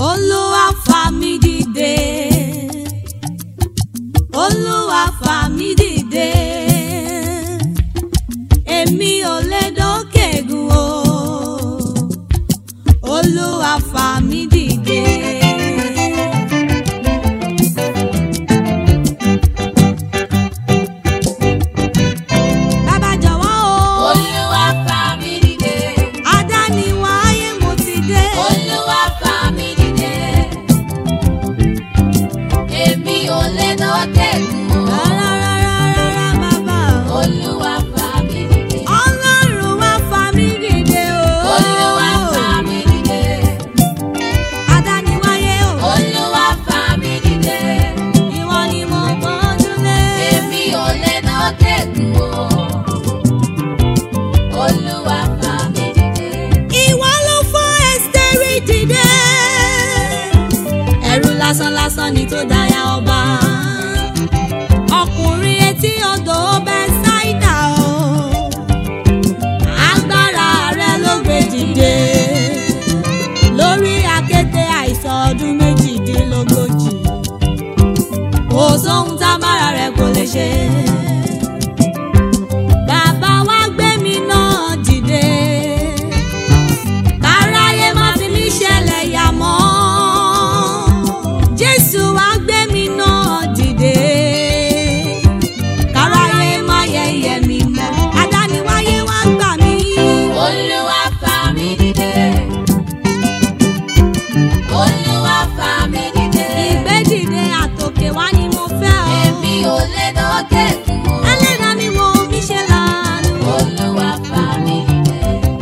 olúwa fà mí dìde olúwa fà mí dìde èmi ò lè dókè gùn o olúwa fà mí dìde. Bàbá jọ̀wọ́ o. Olúwa fà mí dìde. Adániwáyé mo ti dé. Olúwa fà mí dìde. Èmi ò lè dókè gùn o. Rárárárárá bàbá o. Olúwa fà mí dìde. Ọlọ́run wá fà mí dìde o. Olúwa fà mí dìde. Adániwáyé o. Olúwa fà mí dìde. Ìwọ ni mo gbọ́njú lé. Èmi ò lè dókè gùn o. Olúwa fà mí dìde. Ìwọ ló fọ́ Ẹ́sítérì dìde. Ẹ̀rù lásánlásán ni tó dáyà ọba. Ọkùnrin etí odò Bẹ́sáídà o. Agbára rẹ̀ ló gbé dìde. Lórí akéte àìsàn ọdún méjìdínlógójì. Kò sóhun tábára rẹ̀ kò lè ṣe. Bàbá wa gbé mi náà dìde káráyé má fi mí ṣẹlẹ̀ yà mọ́. Jésù wá gbé mi náà dìde. káráyé má yẹ̀yẹ́ mi mọ́. adániwáyé wá gbà mí. Olúwa fà mí dìde. Olúwa fà mí dìde. ìgbé dìde àtòkè wá ni mo fẹ́ o. Èmi ò lè dókè gùn o. ẹlẹ́dàá mi wo mi ṣe lánàá. Olúwa fà mí dìde.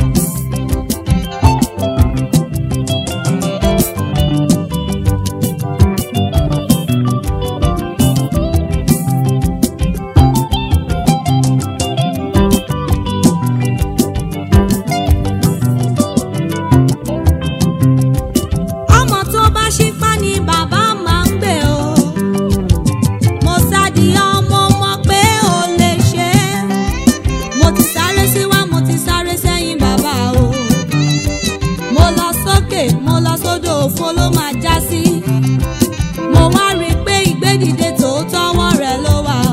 ọmọ tó bá ṣípá ni bàbá máa ń gbé o. mo sádi ọmọ mọ̀ pé ó lè ṣe é. mo ti sáré síwá mo ti sáré sẹ́yìn bàbá o. mo lọ sókè mo lọ sódò òfo ló máa já sí. mo wá rí i pé ìgbédìde tòótọ́ wọ́n rẹ̀ ló wà o.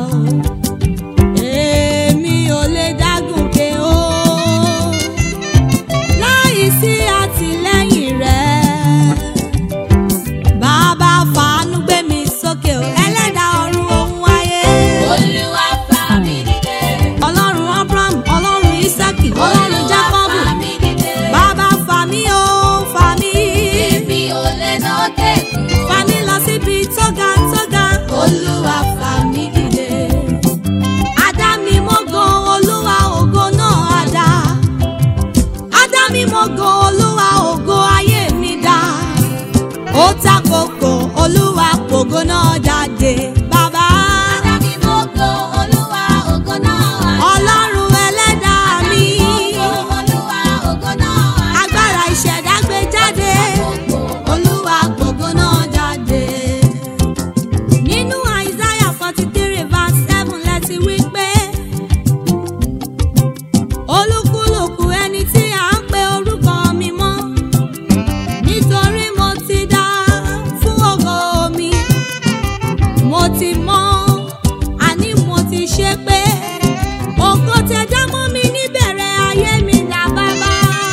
èmi ò lè dágùnkè o láì sí àtìlẹ́yìn rẹ̀. Bàbá fàánú gbé mi sókè o, ẹlẹ́dàá ọ̀run ohun ayé. Olúwa fà mí dìde. Ọlọ́run Abraham, Ọlọ́run Ísákì, Ọlọ́run Olúwa Jákọ́bù. fà mí dìde. Bàbá fà mí o, fà mí. Èmi ò lè dókè gùn o. Fà mí lọ síbi tó ga tó ga. Olúwa fà mí dìde. Adá mi mọ́gò Olúwa ògo náà á dá. Adá mi mọ́gò Olúwa ògo ayé mi dá. Ó ta kòkò Olúwa pògo náà jáde. Bàbá Adámi mọ́gò Olúwa ògo náà wà. Ọlọ́run ẹlẹ́dàá mi. Olúwa ògo náà wà. Agbára ìṣẹ̀dá gbé jáde. Olúwa pògo náà jáde. Nínú Isaiah forty three verse seven lẹ́tí wí pé olúkúlùkù ẹni tí à ń pe orúkọ mi mọ́ nítorí mo ti dá fún ògo mi mo ti mọ̀ àní mo ti ṣe pé ògo tẹ dá mọ́ mi níbẹ̀rẹ̀ ayé mi dá bàbá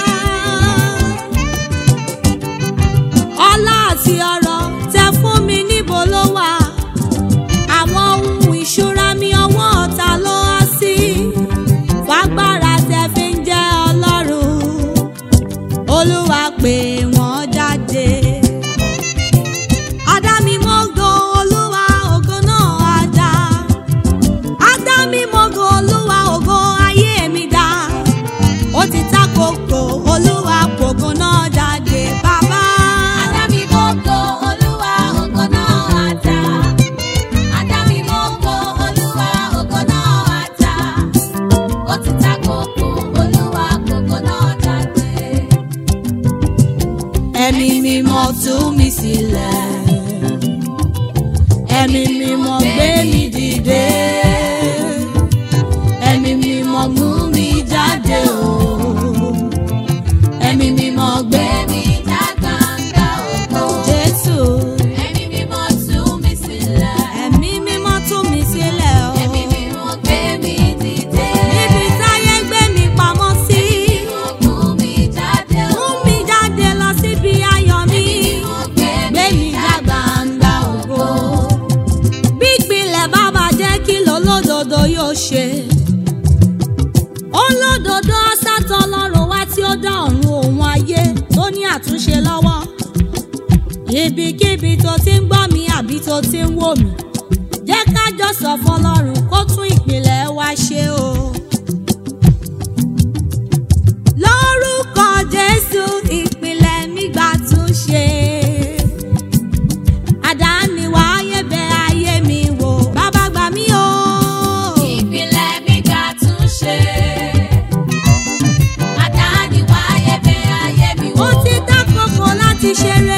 ọlá àti ọrọ̀ tẹ fún mi níbo ló wà àwọn ohun ìṣúra mi ọwọ́ ọ̀tá ló há sí fagbára tẹ fi ń jẹ́ ọlọ́run olúwa pè wọ́n jáde. Adá mi mọ́gò olúwa ògo náà á dá. Adá mi mọ́gò olúwa ògo ayé mi dá. Ó ti ta kòkò olúwa pògo náà jáde bàbá. Adámi mọ́gò Olúwa ògo náà wà dá. Adámi mọ́gò Olúwa ògo náà wà dá. Ó ti ta kòkò Olúwa ògo náà jáde. Ẹ̀mí mímọ́ tú mi sílẹ̀. Ẹ̀mí mímọ́ gbé mi dìde. Ẹ̀mí mímọ́ mú mi jáde o. Ẹ̀mí mímọ́ gbé Gbé mi já gbangba ògo. lọ́wọ́ ibikíbi tó ti ń gbọ́ mi àbí tó ti ń wò mí jẹ́ ká jọ sọ fọlọ́run kó tún ìpìlẹ̀ wa ṣe o. lórúkọ jésù ìpìlẹ̀ mi gbà tún ṣe. àdániwá ayé bẹ ayé mi wò bàbá gbà mí o. Ìpìlẹ̀ mi gbà tún ṣe. Àdániwá ayé bẹ ayé mi wò. ó ti dákòókò láti ṣe rere.